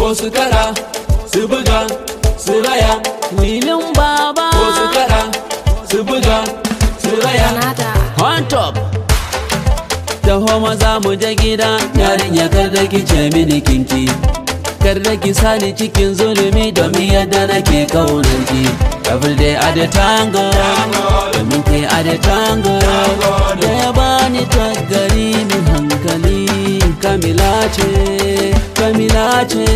ko su kada su buga su raya Wilin baba ko su kada su buga su raya Nada. on top taho maza mu je gida yarinya kar da ki ce mini kinki kar da ki sani cikin zulumi domin yadda nake kaunar ki every day a the tango domin ke a the tango da ya bani tagari min hankali kamila ce kamila ce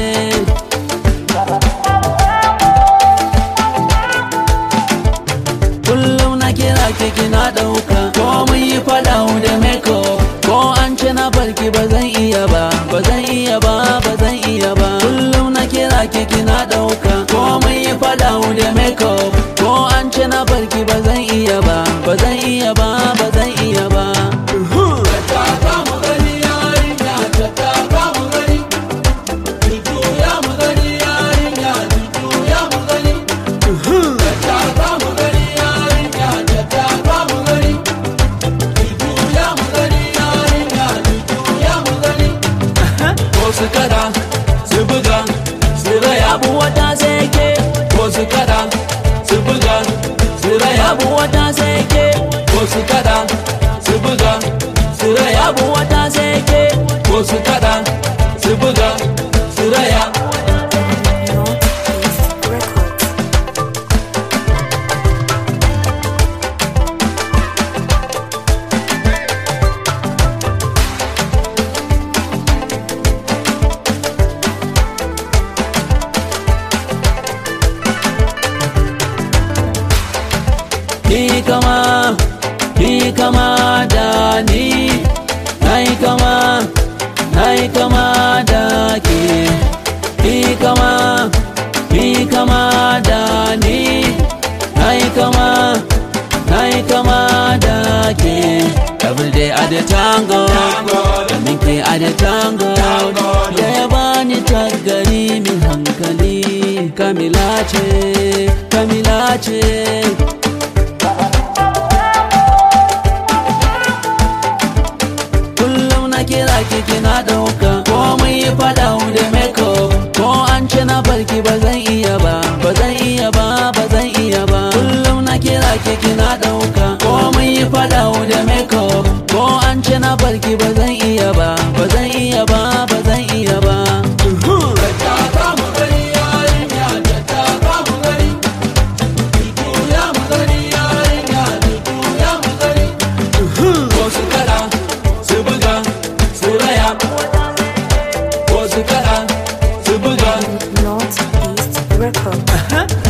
kullum na kira ki kina dauka ko mun yi fada da makeup ko an ce na barki ba zan iya ba ba zan iya ba ba zan iya ba kullum na kira ki kina dauka ko mun yi fada da makeup ko an ce na barki ba zan iya ba ba zan iya ba ba zan iya ba Tattaka mu gani yarinya tattaka mu gani Jujjuya mu gani yarinya jujjuya mu gani Tattaka mu gani yarinya tattaka mu gani Jujjuya mu gani yarinya jujjuya mu gani Ko su kada su buga su raya abu wata sai ke ko su kada su buga su raya abu wata sai ke ko su kada su buga su raya abu wata sai ke ko su kada su buga su raya Northeast Records. Ni kama, ni kama da ni Nai kama, nai kama da ke Ni kama, ni kama da ni Nai kama, nai kama da ke Every day at the tango Domin ke a the tango Da ya bani tagari min hankali Kamila ce, Kamila ce kullum na kira ki kina dauka ko mun yi fada da makeup ko an ce na barki ba zan iya ba ba zan iya ba ba zan iya ba kullum na kira ki kina dauka ko mun yi fada da makeup ko an ce na barki ba zan iya ba ba zan iya ba ba zan iya ba Tattaka mu gani yarinya tattaka mu gani Jujjuya mu gani yarinya jujjuya mu gani Ko su kada su buga su raya Ko su kada su buga Northeast Records.